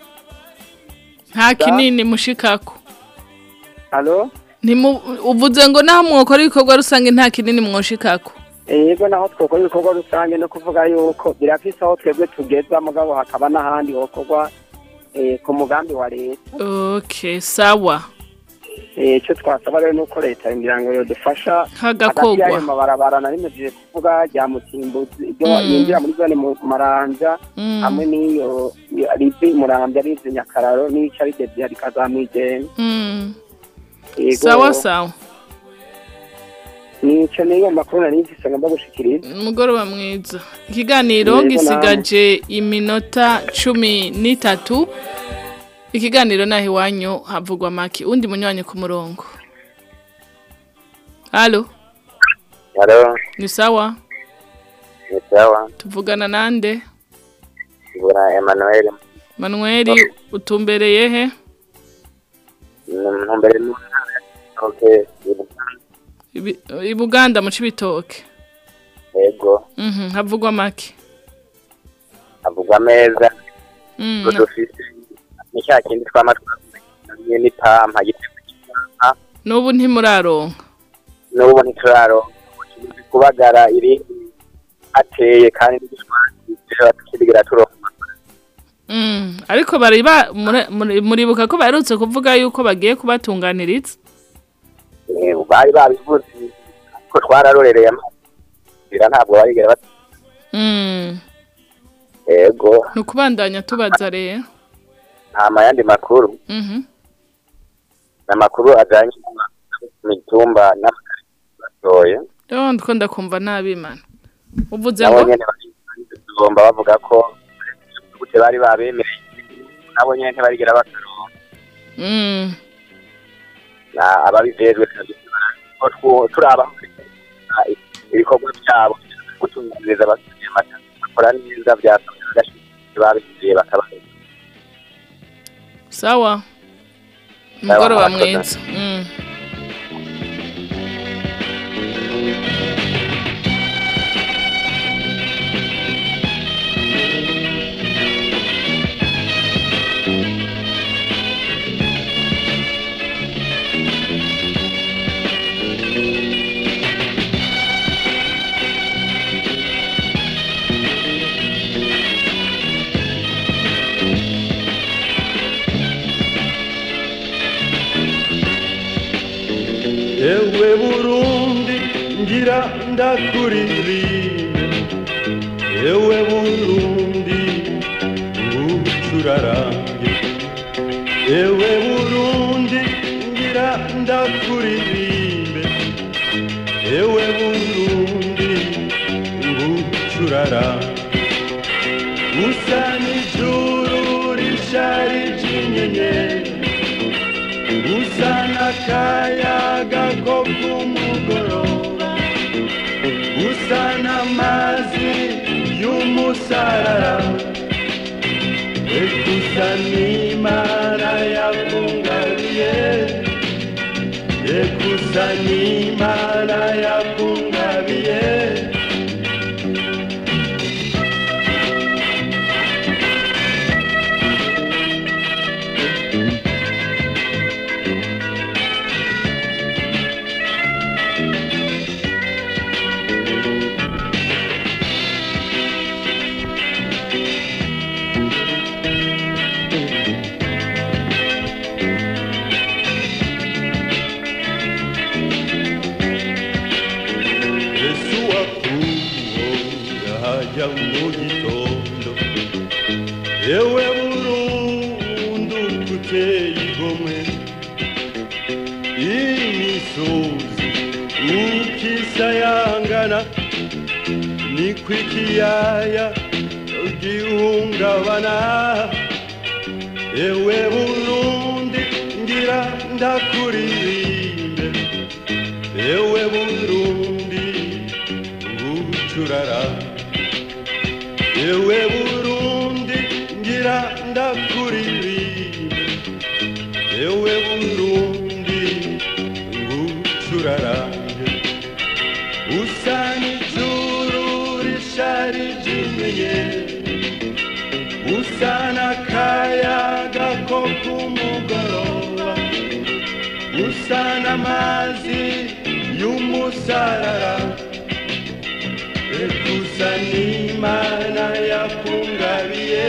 nta kinini mushikako halo Ntimu- uvuze ngo naho mwokora ibikorwa rusange nta kinini mwoshikako yego naho twakora ibikorwa rusange no kuvuga yuko birafise aho twebwe tugeza mugabo hakaba n'ahandi hokorwa eh, ku mugambi wa leta okay sawa Eh, icyo twasaba rero nuko leta ngira ngo yodufasha Hagakorwa. hagati y'ayo mabarabara nari mejeje kuvuga rya mutimbuzi iryo Mm. yinjira muri zone mu- maranja Mm. hamwe n'iyo iyo rivi murambya rivi nyakararo n'ica rigeze rikazamwijene Mm. Yego. sawa sawa nico niyo makuru nari mfise ngomba gushikiriza umugoroba mwiza ikiganiro Yego, gisigaje iminota cumi n'itatu ikiganiro naho iwanyu havugwa make undi munywanyi ku murongo halo Halo, ni sawa ni sawa. tuvugana nande Bura Emmanuel manuel utumbereye he ntumbere mu okay. Ibi- i buganda mu cibitoke Yego, Mhm, havugwa make avugwa meza. Mm, Ngo dufise ni cya kindi twama twamenye n'ipampa giteka n'ubu ntimuraronka n'ubu ntituraro kubagara irindi ateye kandi n'igishwati dushobora tukibigira turonka Mm, ariko bari ba muri- muri- muribuka ko baherutse kuvuga yuko bagiye kubatunganiriza Eh, bari babivuze ko twararorereye amazira ntabwo barigera bat Mm, yego ni ukubandanya tubaza rero nta mayandi makuru Mhm. n'amakuru ajanye n'imitumba n'amakaye rero ndiko ndakumva nabi mana uvuze nabo ngo nyene bagomba bavuga ko gute bari babemereye nabo nyene ntibarigera bakaronka Mm, na ababijejwe ko twu- turaba kubona ibikorwa byabo gutunganyiriza abasomyi amata bakora neza byasabye bagashyikirizwa babishyiriye bakabaha sawa umugoroba mwiza Mm. ewe burundi ngira ndakuririmbe ewe burundi ngucurarange ewe burundi ngira ndakuririmbe ewe burundi ngucurarange usa n'ijuru risharije inyenyeri usa n'akayaga ko ku mugoroba usa n'amazi y'umusarara ekusa n'imana yakungabiye ekusa n'imana yakungabiye Yesu wakuwo hajya mu gitondo yewe burundu kuteye igomwe imisozi ukisayangana niko ikiyaya gihungabana yewe burundi ngira ndakuririmbe ewe burundi ngucurara ewe burundi ngira ndakuririmbe ewe burundi ngucurarange usa n'ijuru risharije inyenyeri usa n'akayaga ko ku mugoroba usa n'amazi y'umusarara ekusa n'imana yakungabiye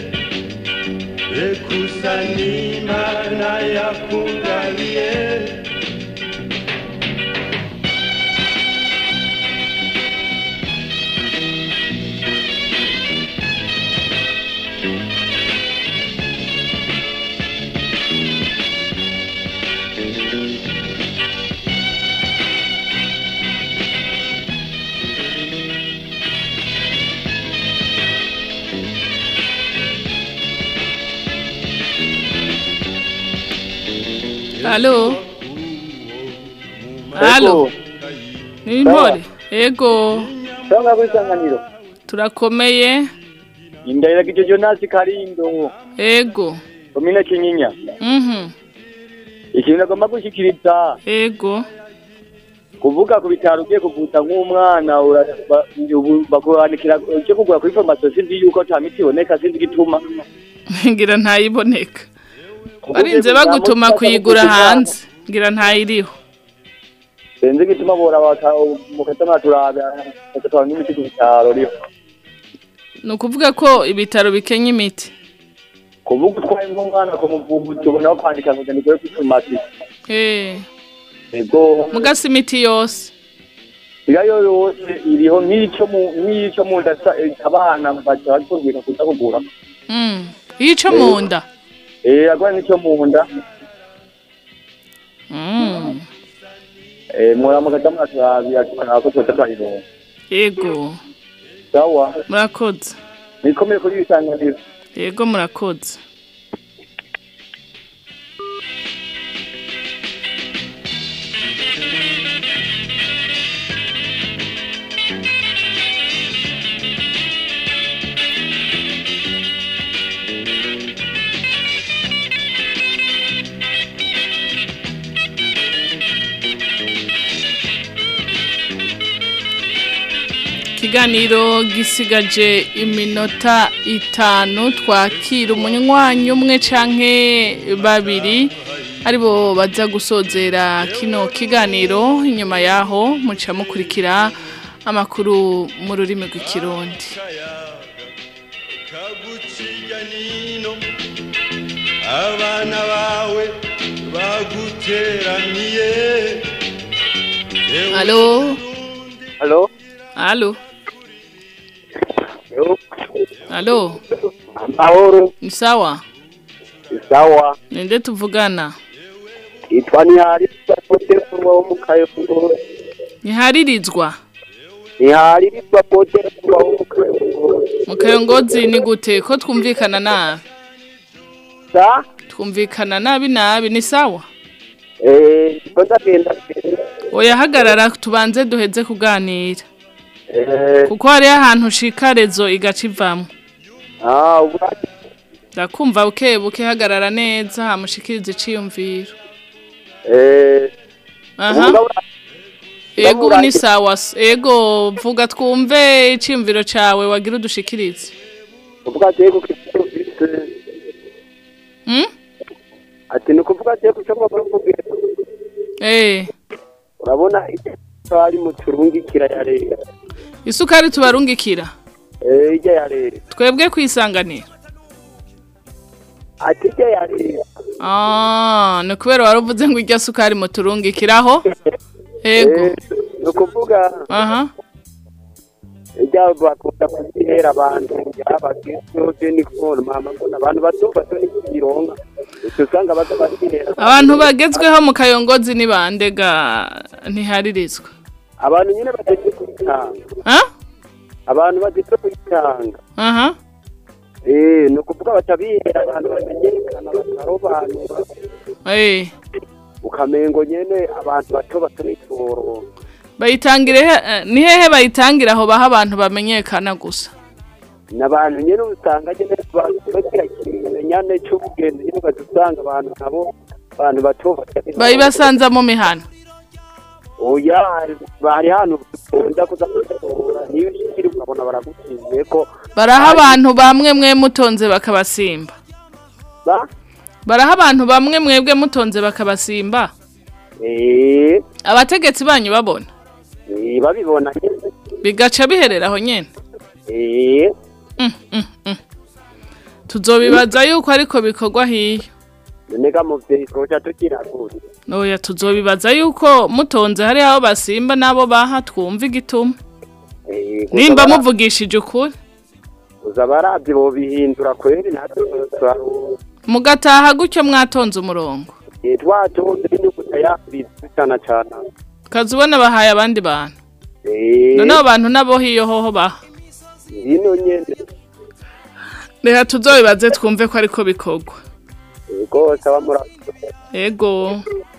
ekusa n'imana yakungabiye Halo. Halo. Ni impore. Ego. Sanga kwisanganiro. Turakomeye. Indahira kijo Jonas Karindo. Ego. Komine Kinyinya. Mhm. Ikintu nagomba gushikiriza. Ego. Kuvuga ku bitaro ugiye kuvuza nk'umwana ura- ba- ubu bakuhanikira cyo kugura kuri farumasi sinzi yuko ata miti iboneka sinzi igituma. Ngira ntayiboneka. Barinze bagutuma kuyigura hanze. Ngira ntayiriho. Sinzi igituma bora baka mukatama turabe bakatwara n'imiti ku bitaro riho. Ni ukuvuga ko ibitaro bikenya imiti. Kuvuga utwaye nk'umwana kumuvuza ubona kwandika ngo ni kuri farumasi. Eh. Ego. Mugasi imiti yose. Irayo yose iriho nk'icyo mu nk'icyo mu nda sa- eh, abana baca batubwira kuza kugura. Mm. Yico mu nda. Eh agwa n'icyo mu nda. Mm. Eh mura mukatama turabe akana ko tuza twayironka. Ego. Sawa. Murakoze. Nikomeye kuri bisanganiro. Ego murakoze. ikiganiro gisigaje iminota itanu twakira umunywanyi umwe canke babiri aribo baza gusozera kino kiganiro inyuma yaho muca mukurikira amakuru mu rurimi rw'ikirundi kaguciga nino abana bawe baguteraniye Halo Halo Halo Halo Mahoro Ni sawa sawa Ninde tuvugana itwa ntihari pote kurwa wo mu kayongo Niharirizwa ntihari ritwa pote kurwa wo mu kayongo mu kayongozi ni gute ko twumvikana nabi sa twumvikana nabi nabi ni sawa eh ko ndagenda oya hagarara tubanze duheze kuganira eh kuko hariho ahantu ushika rezo igaca ivamo ah ubwa ndakumva buke buke hagarara neza hamushikiriza iciyumviro eh aha ego ubu ni sawa s- ego vuga twumve iciyumviro cawe wagira udushikirize ubwa tego kifite Hmm? ati ni ukuvuga tego cyo kwa kugira eh urabona ari mu turungikira ya leta isukari tubarungikira eh ijya ya leta twebwe kwisanganira ati ijya ya leta Ah, ni kubera wari uvuze ngo irya sukari muturungikiraho ego ni ukuvuga aha ijya bakunda kuzihera abantu abagezweho ni kubona mama mbona abantu bato bato ni kuyironga uca usanga baza bazihera abantu bagezweho mu kayongozi ni bande ga ntiharirizwa abantu nyine bageze kuyitanga ha abantu bageze kuyitanga aha eh ni ukuvuga batabihera abantu bamenyekana bakarobanura eh ukamengo nyene abantu bato bato nitoro bayitangire he- eh, ni hehe bayitangira aho baha abantu bamenyekana gusa n'abantu nyene usanga nyene bagira ikimenyane c'ubugendo nyene ugasanga abantu nabo abantu bato bato bayibasanza mu mihana oya bari hano ukunda kuza kuzitora niyo ushikiri ukabona baragukize ko baraha abantu bamwe mwe mutonze bakabasimba ba baraha abantu bamwe mwebwe mutonze bakabasimba eh abategetsi banyu babona eh, babibona nyene bigaca biherera aho nyene eh tuzobibaza yuko ariko bikorwa hiyo nega muvyeyi twoca tukira gute oya tuzobibaza yuko mutonze hari aho basimba n'abo baha twumva igituma Eh, gusa nimba bara- muvugishije ukuri gusa baravye bobihindura kweri natwe turaruha mugataha gutyo mwatonze umurongo twatonze n'inyuguta yabitse cana cana kazi ubona bahaye abandi bantu Eh, none abo bantu nabo hiyo hoho baha bino nyene reka tuzobibaze twumve ko ariko bikorwa rwose abamurakoze ego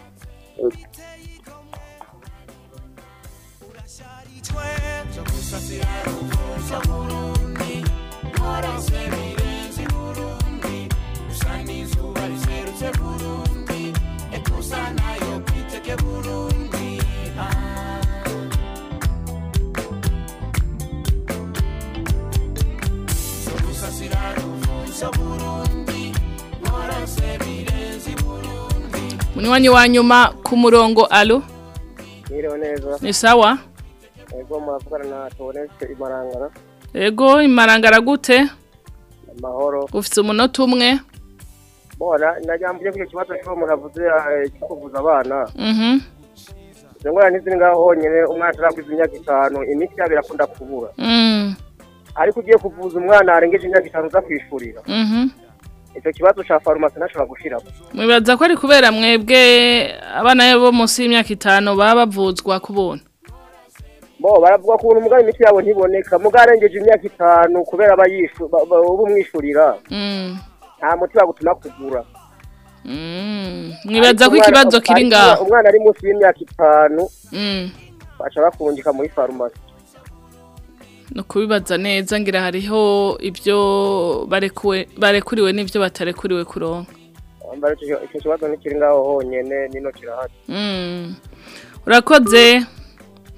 munywanyi wa nyuma ku murongo alo Mwiriwe neza. ni sawa Ego muravugana na Tobonetse Imarangara. ego imarangara gute Amahoro. ufite umunota umwe Bona najambuye kuri kibazo cyo muravuze eh, cyo kuvuza abana. mhm Izo ngora ntiziri ngaho honyene umwana atarakwiza imyaka itanu imiti yabo irakunda kubura. mm Ariko ugiye kuvuza umwana arengeje imyaka itanu uza kwishurira. mhm Icyo kibazo ca farumasi ntashobora gushiramo. mwibaza ko ari kubera mwebwe abana bo munsi y'imyaka itanu baba bavuzwa ku buntu Bo baravuga ko umugabo imiti yabo ntiboneka muga arengeje imyaka itanu kubera abayishu ba- ba- uba umwishurira. Mm. Nta muti bagutuma kugura. Mm. mwibaza ko Ariko umwana- ikibazo kiri ariko ngaho Umwana ari munsi y'imyaka itanu Mm. baca bakungika muri farumasi. ni ukubibaza neza ngira hariho ibyo barekuwe barekuriwe n'ibyo batarekuriwe kuronka Wambara icyo icyo kibazo ntikiri ngaho honyene nino kirahari. Mm. urakoze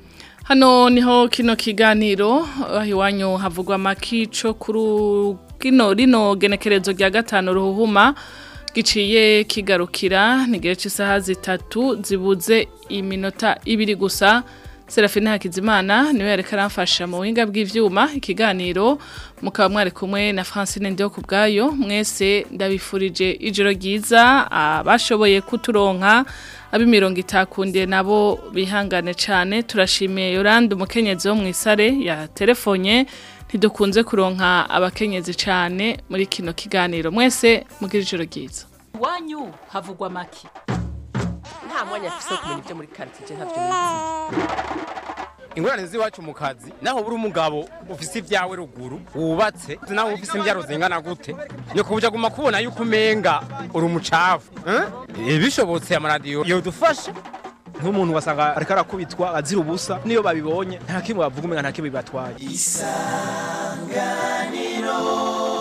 hano niho kino kiganiro aho iwanyu havugwa amakico kuri kino rino genekerezo rya gatanu ruhuhuma giciye kigarukira ntigere cy'isaha zitatu zibuze iminota ibiri gusa Serafine Hakizimana niwe yareka aramfasha mu buhinga bw'ivyuma ikiganiro mukaba mwari kumwe na Francine Ndio kubgayo mwese ndabifurije ijoro ryiza abashoboye kuturonka abimirongo itakundiye nabo bihangane cyane turashimiye Yolande umukenyezi wo mu isare ya telefonye ntidukunze kuronka abakenyezi cyane muri kino kiganiro mwese mugira ijoro ryiza iwanyu havugwa make nta mwanya afise wo kumenya ibyo muri quartier ntavyo nizi ingorane z'iwacu mu kazi naho buri umugabo ufise ibyawe ruguru wubatse naho ufise imbyaro zingana gute nyoko buja guma kubona yuko umenga uri umucafu eh? bishobotse amaradiyo yodufasha nk'umuntu wasanga ariko arakubitwa azira ubusa niyo babibonye nta kimwe bavuga umenga nta kimwe bibatwaye isanganiro